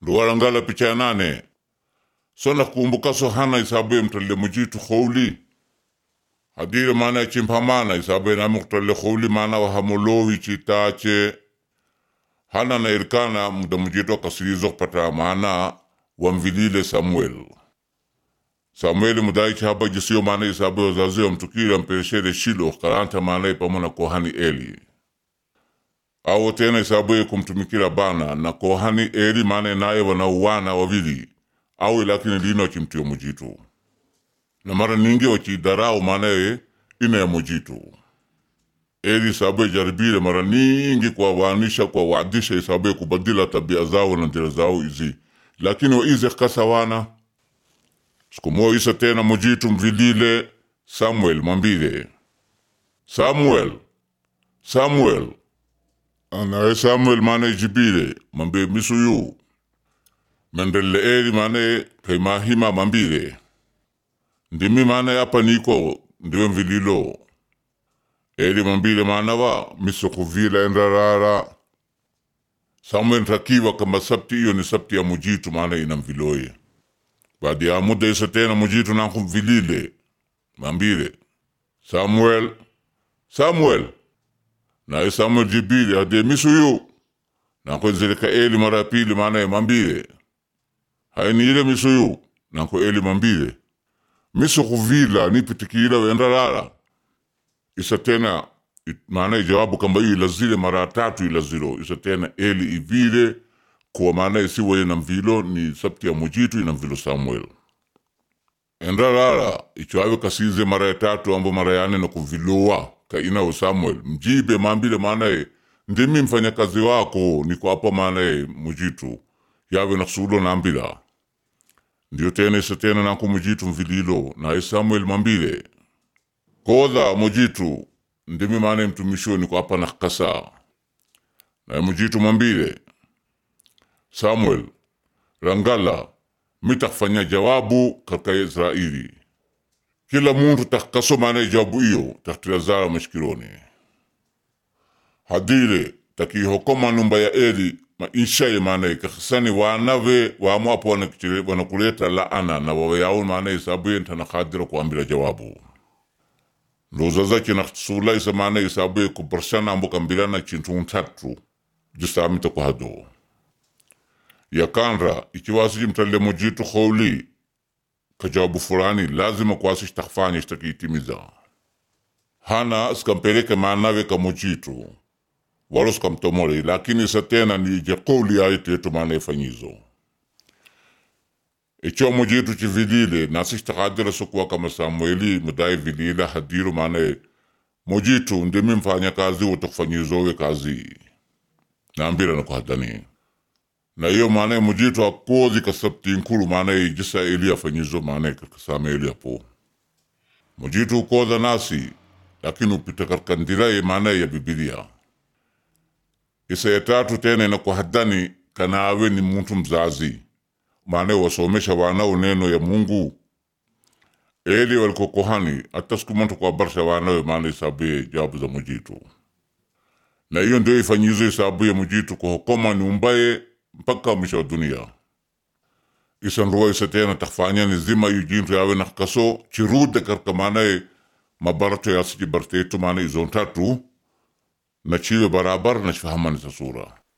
nduwarangala picha ya nane sona kumbukaso hana isabuye mtalle mujitu khowli hadire maana chimphamana isabuye nami kutalle khowli maana wahamolowi chitache hana na irikana muda mujitu akasirizo kupata maana wamvilile Samuel Samueli mudaichi haba jisiyo maana isabuye wazazi wamtukira mpereshere Shilo karanta maana pamona kohani Eli awo tena isabuye kumtumikira bana na kohani Eli maana naye wanauwana wawili au lakini lino chimtio mujitu na mara ningi wachidarau maanaye ina ya mujitu Eli isabuye jaribile mara ningi kuwawaanisha kuwawadisha isabuye kubadila tabia zao na njira zao izi lakini waize kasawana siku moja isa tena mujitu mvilile Samuel mwambile Samuel Samuel anaye Samuel maana jibile mwambie misuyu mendele eli maana kaimahima mambile ndimi maana hapa niko ndiwe mvililo eli mambile maana wa misokuvila endarara Samuel takiwa kama sabti hiyo ni sabti ya mujitu maana ina mviloye baadi ya muda isa tena mujitu nakumvilile mambile Samuel Samuel naye Samuel jibile hadi misuyu nakwenzeleka eli mara ya pili maana mambile hainiile misuyu nanko eli mambile miso kuvila nipitikila wendarara isa tena maana ijawabu kamba hii ilazile mara tatu ilazilo isa tena eli ivile kuwa maana isiwe na mvilo ni sabti ya mujitu ina mvilo Samuel endarara ichwawe kasize mara ya tatu ambo mara yane na kuvilowa kainawo Samuel mjibe mambile maanaye ndimi mfanyakazi wako niko hapa maanaye mujitu yawe naksulo nambila ndiyo tena isa tena nako mujitu mvililo naye Samuel mambile kodha mujitu ndimi maana mtumisho niko hapa nakasa naye mujitu mambile Samuel rangala mitakfanya jawabu katika Israeli kila muntu takkaso maana jawabu hiyo taktirazara mashikironi hadire takihokoma numba ya Eli maishaye maana kakisani wanave wamwapo wanakuleta laana na wawayao maana isabuye ntanakadira kuambira jawabu ndozaza kinasula isa maana isabuye kubarshana ambo kambilana chintu ntatu jisamita kuhado yakanra ikiwasiji mtalle mujitu khowli kajawabu fulani lazima kwasi shtakfanya shtakiitimiza hana skampeleke maanawe kamujitu walo skamtomole lakini isa tena ni je qawli yaye tetu maana ifanyizo icho mujitu chivilile nasi shtakadira sokuwa kama Samueli mudai vilila hadiru maana mujitu ndimi mfanya kazi wotokufanyizowe kazi naambira nakuhadani na hiyo maana mujitu akozi kasabti nkulu maana jisa eli afanyizo maana kakasama eli apo mujitu ukoza nasi lakini upita katika ndira maana ya Biblia isa ya tatu tena inakuhadani kanawe ni muntu mzazi maana wasomesha wanao neno ya Mungu eli waliko kohani hata siku muntu kuwabarsha wanawe maana isabuye jawabu za mujitu na hiyo ndio ifanyizo isabu ya mujitu kuhokoma ni umbaye mpaka mwisho wa dunia isanruwa isa tena takfanya ni zima yu jintu yawe nakkaso chirude karka maanaye mabarato yasiji bartetu maana izon tatu na chiwe barabar na chifahamani sa sura